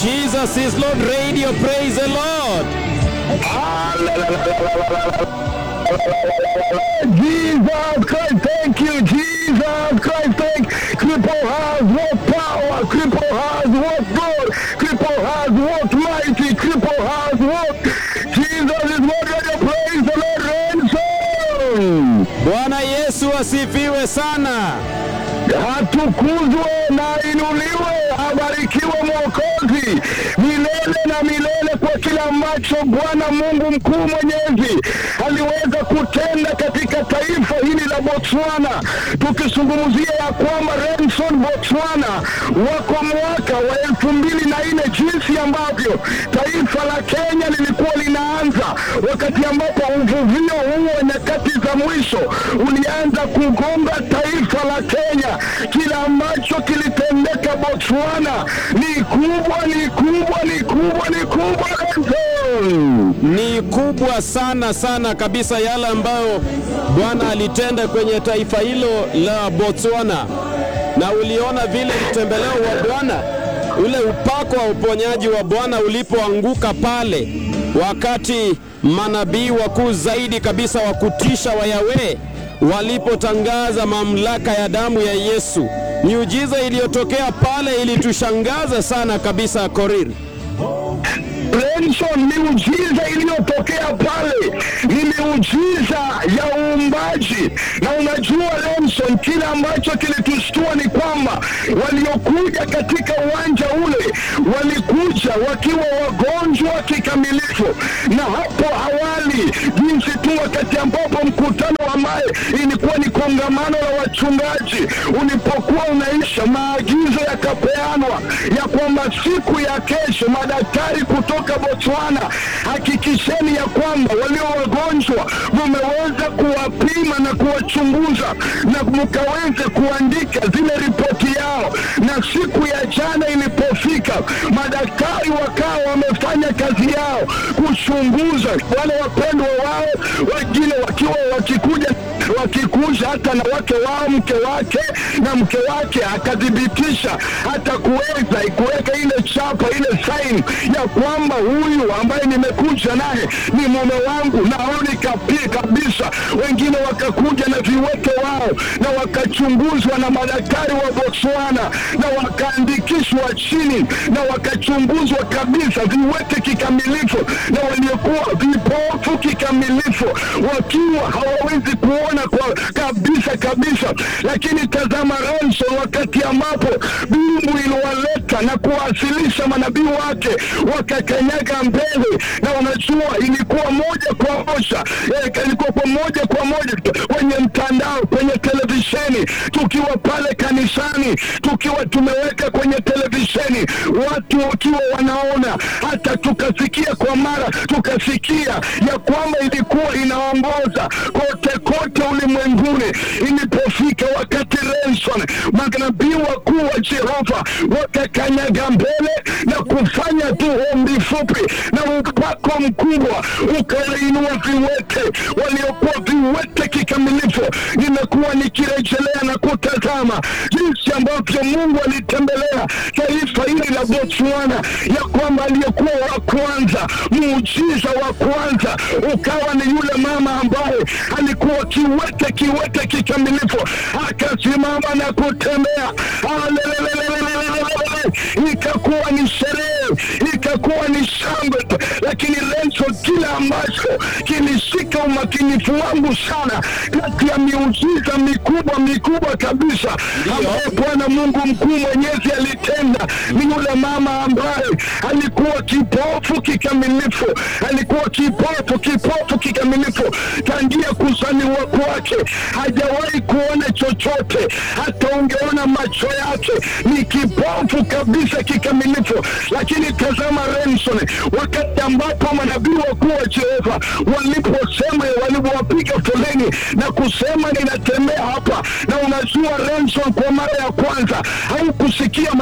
Jesus is Lord Radio. Praise the Lord. Jesus Christ, thank you, Jesus Christ, thank Cripple has what power, Cripple has what God, Cripple has what mighty, Cripple has what Jesus is Lord Radio, praise the Lord, ransom. Bwana Yesu asifiwe sana. Atukuzwe na inuliwe, abarikiwe Mwokozi milele na milele kwa kila ambacho Bwana Mungu mkuu mwenyezi aliweza kutenda katika taifa hili la Botswana, tukizungumzia ya kwamba Renson Botswana wako mwaka wa elfu mbili na nne jinsi ambavyo taifa la Kenya lilikuwa linaanza, wakati ambapo uvuvio huo nyakati za mwisho ulianza kugonga taifa la Kenya. Kila ambacho kilitendeka Botswana ni kubwa, ni kubwa, ni kubwa, ni kubwa Renson. Ni kubwa sana sana kabisa yale ambayo Bwana alitenda kwenye taifa hilo la Botswana, na uliona vile mtembeleo wa Bwana, ule upako wa uponyaji wa Bwana ulipoanguka pale, wakati manabii wakuu zaidi kabisa wa kutisha wa Yahweh walipotangaza mamlaka ya damu ya Yesu. Miujiza iliyotokea pale ilitushangaza sana kabisa, Korir. Renson, miujiza iliyotokea pale ni miujiza ya uumbaji, na unajua Renson, kile ambacho kilitushtua ni kwamba waliokuja katika uwanja ule walikuja wakiwa wagonjwa kikamilifu, na hapo awali, jinsi tu wakati ambapo mkutano ambaye ilikuwa ni kongamano la wachungaji ulipokuwa unaisha, maagizo yakapeanwa ya kwamba siku ya kesho madaktari kutoka Botswana, hakikisheni ya kwamba walio wagonjwa mumeweza kuwapima na kuwachunguza na mkaweze kuandika zile ripoti yao. Na siku ya jana ilipofika, madaktari wakawa wamefanya kazi yao kuchunguza wale wapendwa wao, wengine wakiwa wakikuja wakikuja hata na wake wao, mke wake na mke wake akathibitisha hata kuweza kuweka ile chapa ile saini ya kwamba huyu ambaye nimekuja naye ni mume wangu, na honi kapi kabisa. Wengine wakakuja na viwete wao na wakachunguzwa na madaktari wa Botswana na wakaandikishwa chini na wakachunguzwa kabisa, viwete kikamilifu na waliokuwa vipofu kikamilifu, wakiwa hawawezi kuona kwa kabisa kabisa. Lakini tazama Ranson, wakati ambapo mbingu iliwaleta na kuwasilisha manabii wake wakakanyaga mbele, na unajua ilikuwa moja kwa moja eh, ilikuwa kwa moja kwa moja kwenye mtandao, kwenye televisheni, tukiwa pale kanisani, tukiwa tumeweka kwenye televisheni, watu wakiwa wanaona, hata tukasikia kwa mara, tukasikia ya kwamba ilikuwa inaongoza kote kote ulimwenguni. Ilipofika wakati Renson, manabii wakuu wa Jehova wakakanyaga mbele na kufanya tu ombi fupi, na upako mkubwa ukawainua viwete waliokuwa viwete kikamilifu. Nimekuwa nikirejelea na kutazama jinsi ambavyo Mungu alitembelea taifa hili la Botswana, ya kwamba aliyekuwa wa kwanza, muujiza wa kwanza ukawa ni yule mama ambaye alikuwa kiwete kiwete kikamilifu, akasimama na kutembea. Alelelelelelelele. Ikakuwa ni sherehe, ikakuwa ni shangwe, lakini Renson, kile ambacho kilishika umakinifu wangu sana kati ya miujiza mikubwa mikubwa kabisa ambayo Bwana Mungu mkuu mwenyezi alitenda ni yule mama ambaye alikuwa kipofu kikamilifu, alikuwa kipofu kipofu kikamilifu tangia kuzaliwa kwake, hajawahi kuona chochote, hata ungeona macho yake ni kipofu kabisa kikamilifu. Lakini tazama Renson, wakati ambapo manabii wakuu wa Jehova waliposema, walipowapiga foleni na kusema ninatembea hapa, na unajua Renson, kwa mara ya kwanza haukusikia manabii wakuu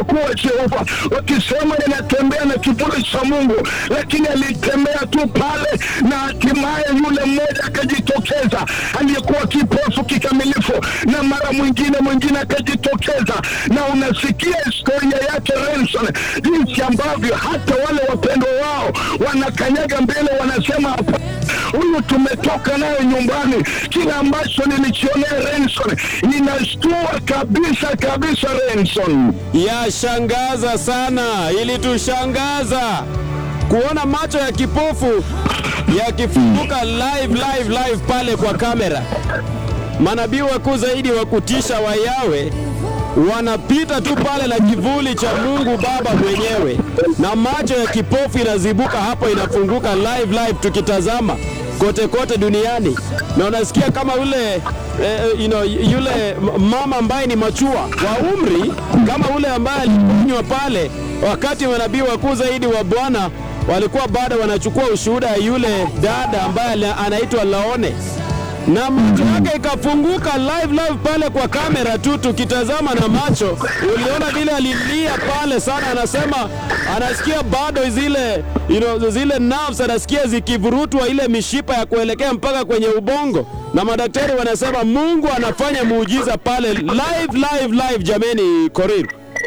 kuwa Jehova, wakisema ninatembea na kivuli cha Mungu, lakini alitembea tu pale, na hatimaye yule mmoja akajitokeza aliyekuwa kipofu kikamilifu, na mara mwingine mwingine akajitokeza, na unasikia historia yake Renson, jinsi ambavyo hata wale wapendwa wao wanakanyaga mbele, wanasema hapa huyu tumetoka naye nyumbani. Kile ambacho nilichionea Renson inashtua kabisa kabisa, Renson. Yashangaza sana, ilitushangaza kuona macho ya kipofu yakifunguka live live live pale kwa kamera. Manabii wakuu zaidi wa kutisha wa Yawe wanapita tu pale na kivuli cha Mungu Baba mwenyewe, na macho ya kipofu inazibuka hapo, inafunguka live live, tukitazama kote kote duniani, na unasikia kama ule eh, you know, yule mama ambaye ni machua wa umri kama ule ambaye aliponywa pale, wakati manabii wakuu zaidi wa Bwana walikuwa bado wanachukua ushuhuda ya yule dada ambaye anaitwa Laone na macho yake ikafunguka live live pale kwa kamera tu, tukitazama na macho, uliona vile alilia pale sana, anasema anasikia bado zile you know, zile nerves anasikia zikivurutwa ile mishipa ya kuelekea mpaka kwenye ubongo, na madaktari wanasema Mungu anafanya muujiza pale live live live. Jameni, Korir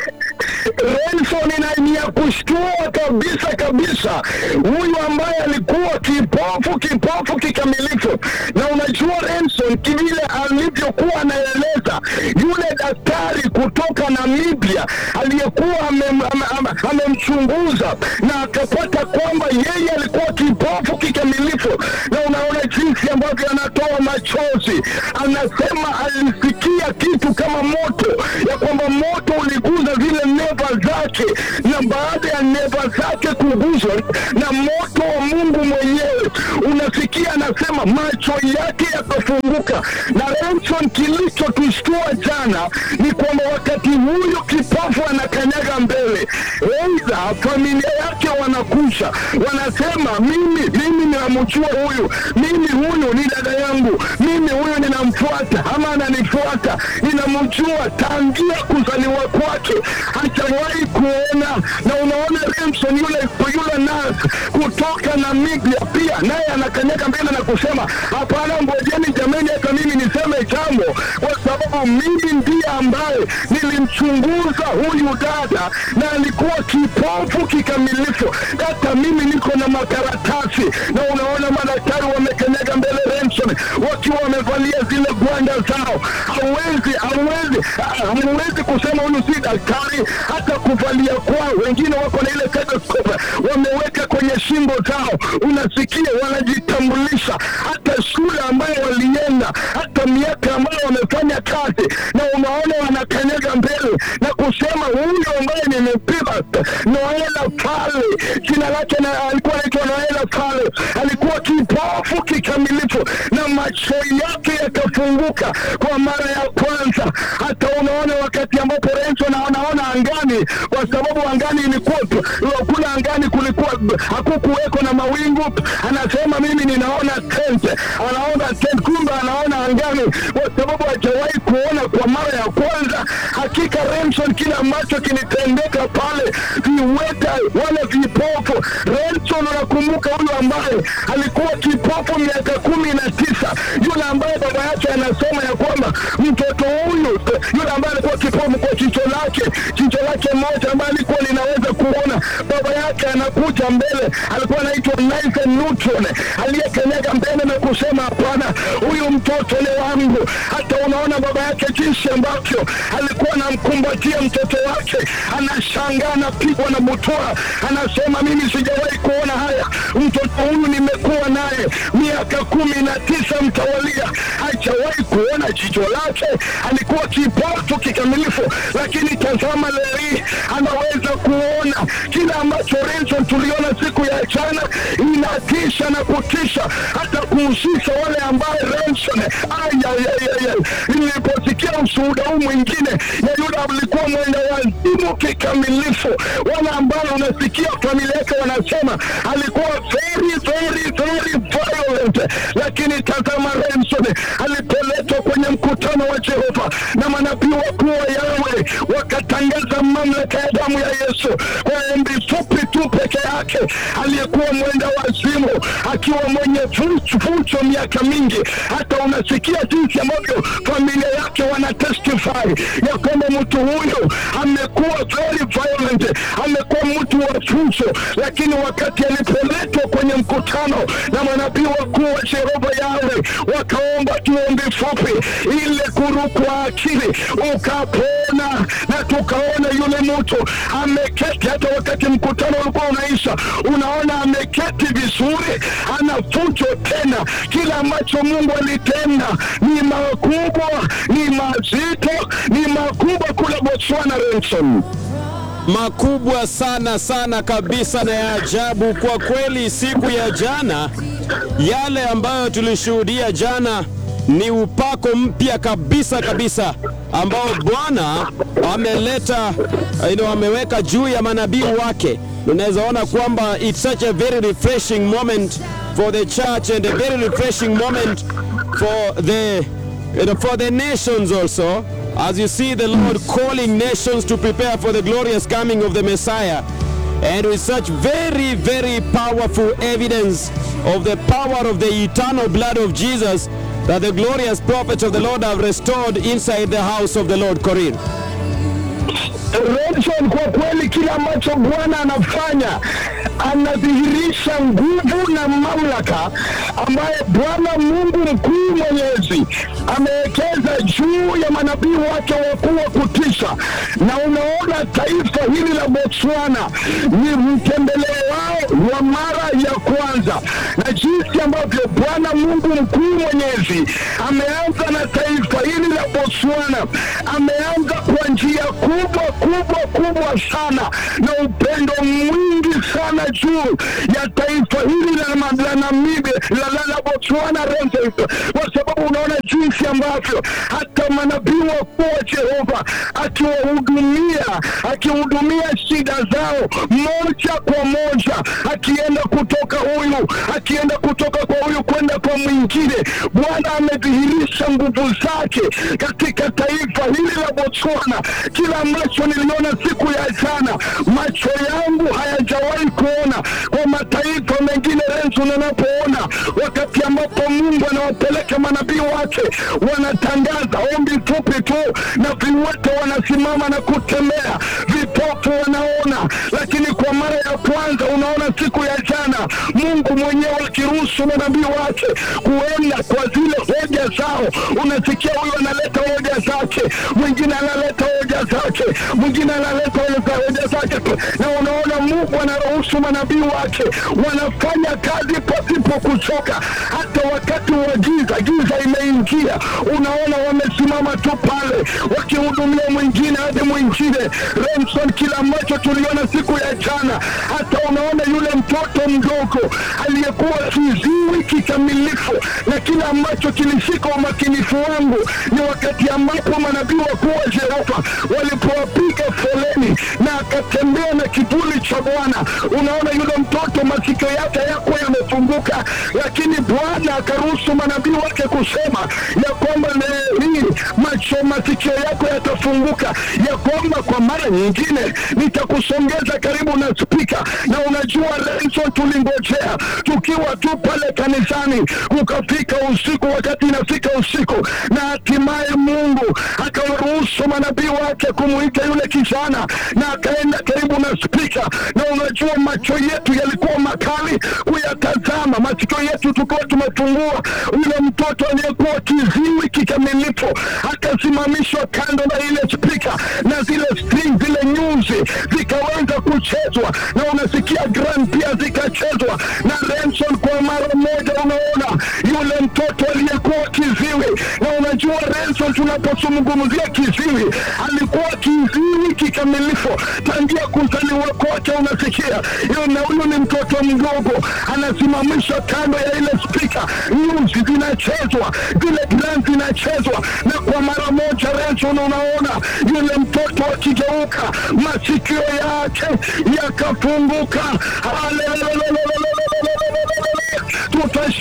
Renson ina ni ya kushtua kabisa kabisa, huyu ambaye alikuwa kipofu kipofu kikamilifu. Na unajua Renson, kivile alivyokuwa anaeleza yule daktari kutoka Namibia aliyekuwa amemchunguza na akapata kwamba yeye alikuwa kipofu kikamilifu, na unaona jinsi ambavyo anatoa machozi, anasema alisikia kitu kama moto, ya kwamba moto uliguza zile neva zake, na baada ya neva zake kuguzwa na moto wa Mungu mwenyewe, unasikia anasema macho yake yakafunguka. Na Renson, kilichotushtua jana ni kwamba wakati huyu kipofu anakanyaga mbele, aidha familia yake wanakusha, wanasema mimi mimi ninamjua huyu, mimi huyu ni dada yangu, mimi huyu ninamfuata ama ananifuata, ninamjua tangia kuzaliwa kwake hajawahi kuona. Na unaona Remson yule yule nurse kutoka Namibia pia naye anakanyaga mbele na kusema hapana, ngojeni jameni, hata mimi niseme jambo, kwa sababu mimi ndiye ambaye nilimchunguza huyu dada na alikuwa kipofu kikamilifu, hata mimi niko na makaratasi. Na unaona madaktari wamekanyaga mbele Remson wakiwa wamevalia zile gwanda zao, hawezi hawezi hawezi kusema huyu si daktari, hata kuvalia kwao. Wengine wako na ile stethoscope wameweka kwenye shingo zao, unasikia wanajitambulisha, hata shule ambayo walienda, hata miaka ambayo wamefanya kazi, na unaona wanakanyaga mbele na kusema huyu ambaye nimepima Noela pale, jina lake na alikuwa anaitwa Noela pale, alikuwa kipofu kikamilifu na macho yake yakafunguka kwa mara ya kwanza. Hata unaona wakati ambapo Renzo na anaona angani, kwa sababu angani ilikuwa kula angani kulikuwa hakukuweko na mawingu, anasema mimi ninaona tent, anaona tent, kumbe anaona angani, kwa sababu hajawahi kuona kwa mara ya kwanza. Hakika Renson, kile ambacho kilitendeka pale, viweta wale vipofu. Renson, unakumbuka huyu ambaye alikuwa kipofu miaka kumi na tisa, yule ambaye baba yake anasema ya kwamba mtoto huyu, yule ambaye alikuwa kipofu kwa jicho lake, jicho lake moja ambaye alikuwa linaweza kuona, baba yake anakuja mbele, alikuwa anaitwa Nathan Newton, aliyekanyaga mbele na kusema hapana, huyu mtoto ni wangu. Hata unaona baba yake jinsi ambavyo alikuwa anamkumbatia mtoto wake, anashangaa, anapigwa na butwaa, anasema mimi sijawahi kuona haya, mtoto huyu nimekuwa naye miaka kumi na tisa mtawalia, hajawahi kuona jicho lake, alikuwa kipofu kikamilifu, lakini tazama leo hii anaweza kuona kile ambacho Renson tuliona siku ya jana, inatisha na kutisha, hata kuhusisha wale ambaye Renson niliposikia ushuhuda huu mwingine ya yule alikuwa mwenda wazimu kikamilifu, wale ambao unasikia familia yake wanasema alikuwa very very very violent, lakini tazama Renson alipoletwa kwenye kwenye mkutano wa Jehova na manabii wakuu wa Yawe wakatangaza mamlaka ya damu ya Yesu kwa ombi fupi tu peke yake, aliyekuwa mwenda wazimu akiwa mwenye fucho miaka mingi. Hata unasikia jinsi ambavyo familia yake wana testify ya kwamba mtu huyu amekuwa very violent, amekuwa mtu wa fucho, lakini wakati alipoletwa kwenye mkutano na manabii wakuu wa Jehova Yawe wakaomba tuombe fupi, ile kurukwa akili ukapona, na tukaona yule mtu ameketi. Hata wakati mkutano ulikuwa unaisha, unaona ameketi vizuri, ana fujo tena. Kila ambacho Mungu alitenda ni makubwa, ni mazito, ni makubwa kule Botswana, Renson. makubwa sana sana kabisa na ya ajabu kwa kweli. Siku ya jana, yale ambayo tulishuhudia jana ni upako mpya kabisa kabisa ambao Bwana ameleta you know, ameweka juu ya manabii wake. Unaweza ona kwamba it's such a very refreshing moment for the church and a very refreshing moment for the you know, for the nations also as you see the Lord calling nations to prepare for the glorious coming of the Messiah and with such very very powerful evidence of the power of the eternal blood of Jesus that the glorious prophets of the Lord have restored inside the house of the Lord Corinne. Renson, kwa kweli kile ambacho Bwana anafanya anadhihirisha nguvu na mamlaka ambaye Bwana Mungu mkuu mwenyezi amewekeza juu ya manabii wake wakuu wa kutisha. Na unaona taifa hili la Botswana ni mtembeleo wao wa mara ya kwanza, na jinsi ambavyo Bwana Mungu mkuu mwenyezi ameanza na taifa hili la Botswana, ameanza kwa njia kubwa kubwa kubwa sana na upendo mwingi sana juu ya taifa hili la ma- la Namibia la, la, la Botswana Renzo, kwa sababu unaona jinsi ambavyo hata manabii wakuu wa Jehova akiwahudumia akihudumia shida zao moja kwa moja, akienda kutoka huyu akienda kutoka kwa huyu kwenda kwa mwingine. Bwana amedhihirisha nguvu zake katika taifa hili la Botswana. Kila ambacho niliona siku ya jana, macho yangu hayajawahi kuona kwa mataifa mengine. Renzo, unapoona wakati ambapo Mungu anawapeleka manabii wake, wanatangaza ombi fupi tu, na viwete wanasimama na kutembea, vipofu wanaona. Lakini kwa mara ya kwanza unaona siku ya jana, Mungu mwenyewe akiruhusu manabii wake kuenda kwa zile hoja zao. Unasikia huyu analeta hoja zake, mwingine analeta hoja zake, mwingine analeta hoja zake, na unaona Mungu anaruhusu manabii wake wanafanya kazi pasipo kuchoka. Hata wakati wa giza, giza imeingia, unaona wamesimama tu pale wakihudumia mwingine hadi mwingine. Remson, kila ambacho tuliona siku ya jana, hata unaona yule mtoto mdogo aliyekuwa kiziwi kikamilifu, na kila ambacho kilishika umakinifu wangu ni wakati ambapo manabii wakuu wa Jehova walipowapiga foleni na akatembea na kivuli cha Bwana. Unaona yule mtoto masikio yake yakuwa yamefunguka, lakini Bwana akaruhusu manabii wake kusema ya kwamba leo hii macho masikio yako yatafunguka, ya kwamba kwa mara nyingine nitakusongeza karibu na spika. Na unajua Lenson, tulingojea tukiwa tu pale kanisani, ukafika usiku, wakati inafika usiku, na hatimaye Mungu akawaruhusu manabii wake kumuita yule kijana, na akaenda karibu na spika. Na unajua macho yetu yalikuwa makali kuyatazama, masikio yetu tukiwa tumefungua. Yule mtoto aliyekuwa kiziwi kikamilifu akasimamishwa kando na ile spika, na zile string, zile nyuzi zikaweza kuchezwa, na unasikia grand pia zikachezwa na Renson. Kwa mara moja unaona yule mtoto aliyekuwa kiziwi, na unajua Renson, tunapozungumzia kiziwi, alikuwa kiziwi kikamilifu tangia kuzaliwa kwake. Unasikia hiyo, na huyu ni mtoto mdogo, anasimamishwa kando ya ile spika, nyuzi zinachezwa, zile grand zinachezwa, na kwa mara moja Renson, unaona yule mtoto akigeuka, masikio yake yakafunguka. Haleluya! tutasha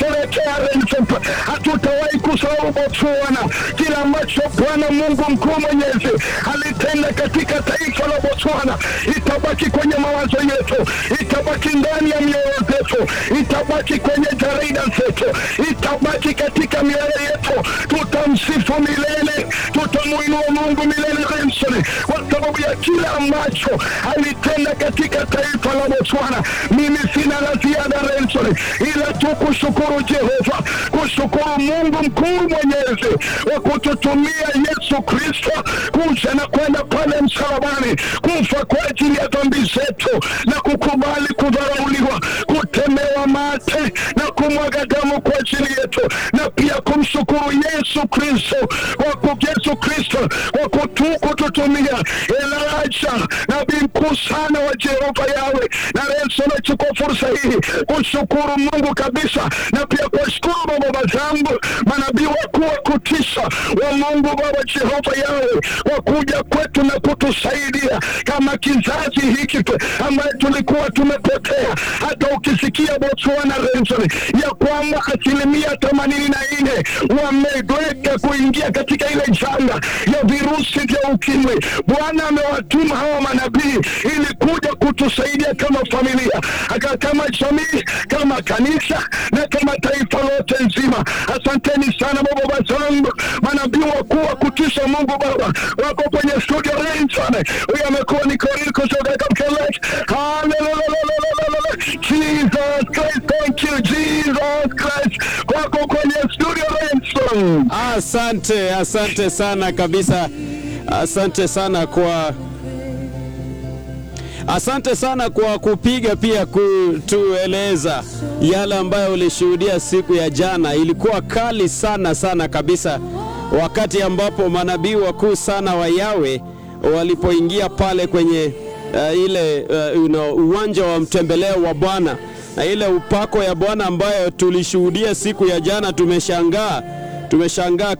tunasherehekea Renson, hatutawahi kusahau Botswana, kila ambacho Bwana Mungu mkuu mwenyezi alitenda katika taifa la Botswana itabaki kwenye mawazo yetu, itabaki ndani ya mioyo zetu, itabaki kwenye jarida zetu, itabaki katika mioyo yetu. Tutamsifu milele, tutamuinua Mungu milele Renson, kwa sababu ya kile ambacho alitenda katika taifa la Botswana. Mimi sina la ziada Renson, ila tu kushukuru Jehova, kushukuru Mungu mkuu mwenyezi wa kututumia Yesu Kristo kuja na kwenda pale msalabani kufa kwa ajili ya dhambi zetu na kukubali kudharauliwa, kutemewa mate na kumwaga damu kwa ajili yetu, na pia kumshukuru Yesu Kristo kwa ku- Yesu Kristo kwa kutu, kututumia Elijah nabii mkuu sana wa Jehova Yawe. Na Renson, nachukua fursa hii kushukuru Mungu kabisa na pia kuwashukuru baba zangu manabii wakuu wa kutisha wa Mungu Baba Jehova Yawe kwa kuja kwetu na kutusaidia kama kizazi hiki tu- ambaye tulikuwa tumepotea. Hata ukisikia Botswana Renson, ya kwamba asilimia themanini na nne wameweka kuingia katika ile janga ya virusi vya ukimwi. Bwana amewatuma hawa manabii ili kuja kutusaidia kama familia, aka- kama jamii, kama kanisa na kama taifa lote nzima. Asanteni sana baba zangu, manabii wakuu wa kutisha Mungu Baba wako kwenye studio Renson. Huyu amekuwa ni Koriko kutoka Kapkelet. Hallelujah. Jesus Christ, thank you Jesus Christ, wako kwenye studio Renson. Asante, asante sana kabisa, asante sana kwa asante sana kwa kupiga pia kutueleza yale ambayo ulishuhudia siku ya jana. Ilikuwa kali sana sana kabisa, wakati ambapo manabii wakuu sana wa Yawe walipoingia pale kwenye uh, ile uh, you know, uwanja wa mtembeleo wa Bwana na ile upako ya Bwana ambayo tulishuhudia siku ya jana. Tumeshangaa, tumeshangaa